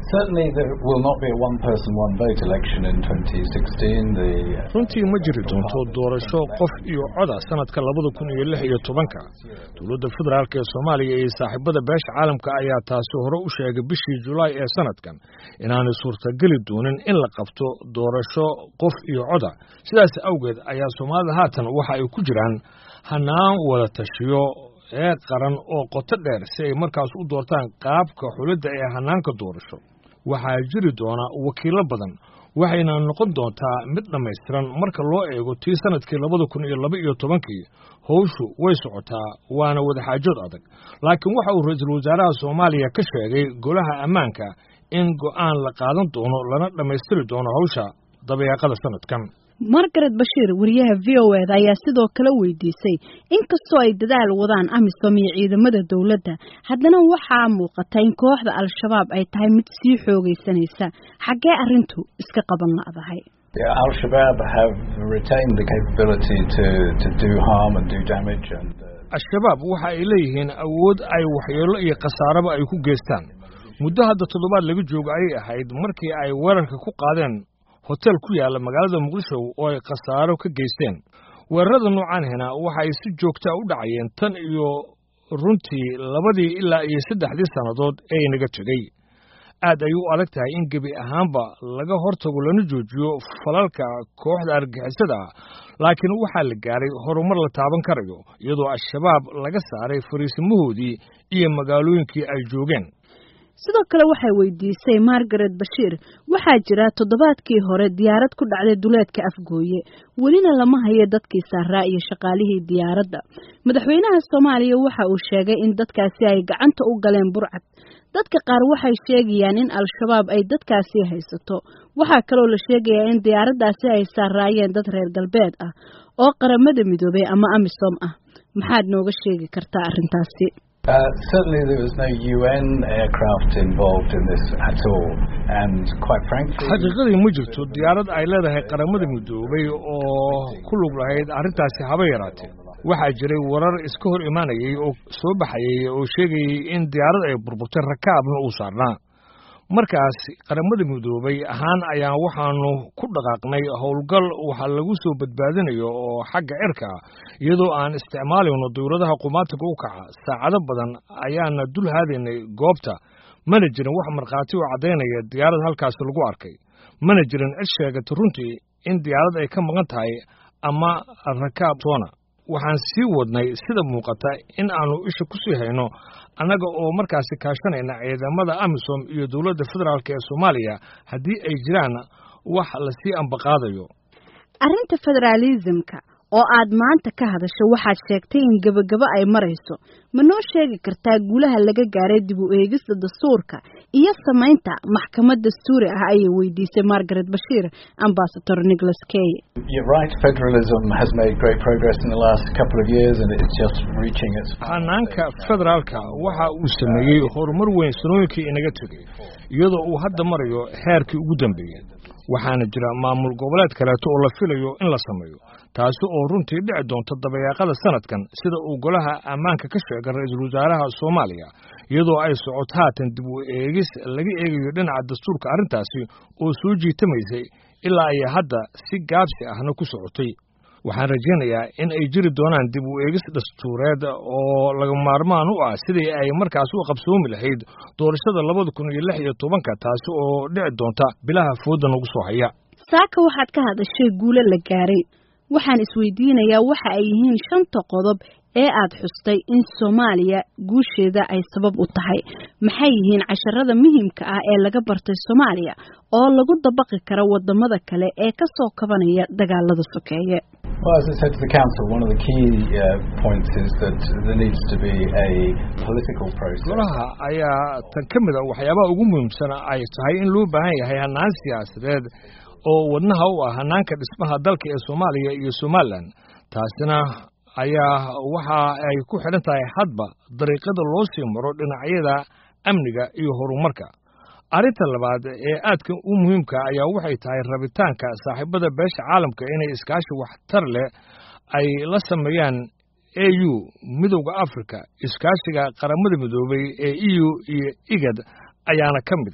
certainly there will not be a one person one vote election in 2016 the runtii ma jiri doonto doorasho qof iyo coda sanadka labada kun iyo lix iyo tobanka dowladda federaalk ee soomaaliya iyo saaxiibada beesha caalamka ayaa taasi hore u sheegay bishii julaay ee sanadkan inaanay suurtageli doonin in la qabto doorasho qof iyo coda sidaas awgeed ayaa soomaalida haatan waxa ay ku jiraan hanaan wada tashiyo ee qaran oo qoto dheer si ay markaas u doortaan qaabka xulidda ee hanaanka doorasho waxaa jiri doona wakiilo badan waxayna noqon doontaa mid dhammaystiran marka loo eego tii sanadkii labada kun iyo laba iyo tobankii howshu way socotaa waana wadaxaajood adag laakiin waxa uu ra-iisul wasaaraha soomaaliya ka sheegay golaha ammaanka in go'aan la qaadan doono lana dhammaystiri doono hawsha dabeeqada sanadkan margaret bashiir wariyaha v o eda ayaa sidoo kale weydiisay inkastoo ay dadaal wadaan amisom iyo ciidamada dowladda haddana waxaa muuqata in kooxda al-shabaab ay tahay mid sii xoogaysanaysa xaggee arrintu iska qaban la'dahay al-shabaab have retained the capability to to do harm and do damage and al-shabaab waxa ay leeyihiin awood ay waxyeelo iyo khasaaraba ay ku geystaan muddo hadda toddobaad laga joogo ayay ahayd markii ay weerarka ku qaadeen hotel ku yaalla magaalada muqdisho oo ay khasaaro ka geysteen weerarada noocaanhina waxa ay si joogtaa u dhacayeen tan iyo runtii labadii ilaa iyo saddexdii sannadood ee inaga tegey aad ay u adag tahay in gebi ahaanba laga hortago lana joojiyo falalka kooxda argixisada ah laakiin waxaa la gaaray horumar la taaban karayo iyadoo al-shabaab laga saaray fariisimahoodii iyo magaalooyinkii ay joogeen sidoo kale waxay weydiisay margaret bashiir waxaa jira toddobaadkii hore diyaarad ku dhacday duleedka afgooye welina lama hayo dadkii saaraa iyo shaqaalihii diyaaradda madaxweynaha soomaaliya waxa uu sheegay in dadkaasi ay gacanta u galeen burcad dadka qaar waxay sheegayaan in al-shabaab ay dadkaasi haysato waxaa kaloo la sheegayaa in diyaaraddaasi ay saaraayeen dad reer galbeed ah oo qaramada midoobay ama amisom ah maxaad nooga sheegi kartaa arrintaasi Uh, certainly there was no UN aircraft involved in this at all and quite frankly xaqiiqadii ma jirto diyaarad ay leedahay qaramada midoobay oo ku lug lahayd arrintaasi haba yaraatee waxaa jiray warar iska hor imaanayay oo soo baxayay oo sheegayay in diyaarad ay burburtay rakaabna uu saarnaa markaas qaramada midoobay ahaan ayaan waxaanu ku dhaqaaqnay howlgal waxaa lagu soo badbaadinayo oo xagga cirka ah iyadoo aan isticmaalayno dawladaha qumaatiga u kaca saacado badan ayaana dul haadaynay goobta mana jirin wax markhaati oo caddaynaya diyaarad halkaasi lagu arkay mana jirin cid sheegata runtii in diyaarad ay ka maqan tahay ama rakaab toona waxaan sii wadnay sida muuqata in aanu isha ku sii hayno annaga oo markaasi kaashanayna ciidamada amisom iyo dowladda federaalk ee soomaaliya haddii ay jiraan wax lasii ambaqaadayo arrinta federaalisimka oo aad maanta ka hadasho waxaad sheegtay in gebagabo ay marayso ma noo sheegi kartaa guulaha laga gaaray dib u eegista dastuurka iyo samaynta maxkamad dastuuri ah ayay weydiisay margaret bashiir ambasador nicholas kay You're right, federalism has made great progress in the last couple of years and it's just reaching its hanaanka federaalka waxa uu sameeyey horumar weyn sanooyinkii inaga tegey iyadoo uu hadda marayo heerkii ugu dambeeyey waxaana jira maamul goboleed kaleeto oo la filayo in la sameeyo taasi oo runtii dhici doonta dabayaaqada sanadkan sida uu golaha ammaanka ka sheegay ra-iisul wasaaraha soomaaliya iyadoo ay socoto haatan dib u eegis laga eegayo dhinaca dastuurka arrintaasi oo soo jiitamaysay ilaa ay hadda si gaabsi ahna ku socotay waxaan rajaynayaa in ay jiri doonaan dib u eegis dastuureed oo laga maarmaan u ah sidii ay markaas u qabsoomi lahayd doorashada labada kun iyo lix iyo tobanka taasi oo dhici doonta bilaha fooda nagu soo haya saaka waxaad ka hadashay guulo la gaaray waxaan isweydiinayaa waxa ay yihiin shanta qodob ee aad xustay in soomaaliya guusheeda ay sabab u tahay maxay yihiin casharada muhiimka ah ee laga bartay soomaaliya oo lagu dabaqi karo wadamada kale ee ka soo kabanaya dagaalada sokeeye Well, as I said to the Council, one of the key uh, points is that there needs to be a political process. golaha ayaa tan ka mid a waxyaabaha ugu muhiimsan ay tahay in loo baahan yahay hanaan siyaasadeed oo wadnaha u ah hanaanka dhismaha dalka ee soomaaliya iyo somalilan taasina ayaa waxa ay ku xidhan tahay hadba dariiqada loo sii maro dhinacyada amniga iyo horumarka arrinta labaad ee aadka u muhiimka ayaa waxay tahay rabitaanka saaxiibada beesha caalamka inay iskaashi waxtar leh ay la sameeyaan a u midowda africa iskaashiga qaramada midoobay ee e u iyo igad ayaana ka mid a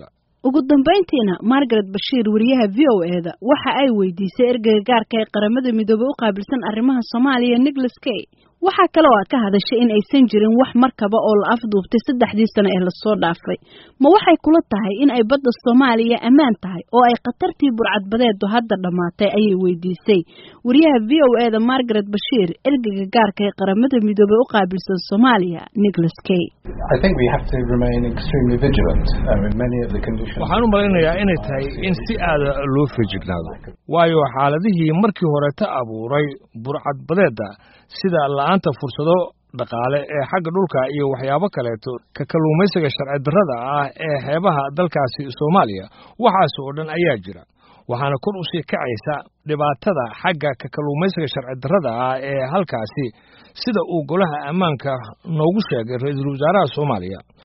ugu dambayntiina margaret bashiir wariyaha v o e da waxa ay weydiisay ergeyga gaarka ee qaramada midoobey u qaabilsan arrimaha soomaaliya nicholas kay waxaa kale oo a ka hadashay in aysan jirin wax markaba oo la afduubtay saddexdii sano ee lasoo dhaafay ma waxay kula tahay in ay badda soomaaliya ammaan tahay oo ay khatartii burcadbadeedu hadda dhammaatay ayay weydiisay wariyaha v o e da margaret bashiir ergeyga gaarka ee qaramada midoobey u qaabilsan soomaaliya nicholas kay waxaan u malaynayaa inay tahay in si aada loo feejignaado waayo xaaladihii markii horeta abuuray burcadbadeedda sida la-aanta fursado dhaqaale ee xagga dhulka iyo waxyaabo kaleeto ka kalluumaysiga sharci darrada ah ee xeebaha dalkaasi soomaaliya waxaas oo dhan ayaa jira waxaana kor u sii kacaysa dhibaatada xagga ka kalluumaysiga sharci darrada ah ee halkaasi sida uu golaha ammaanka noogu sheegay ra-iisul wasaaraha soomaaliya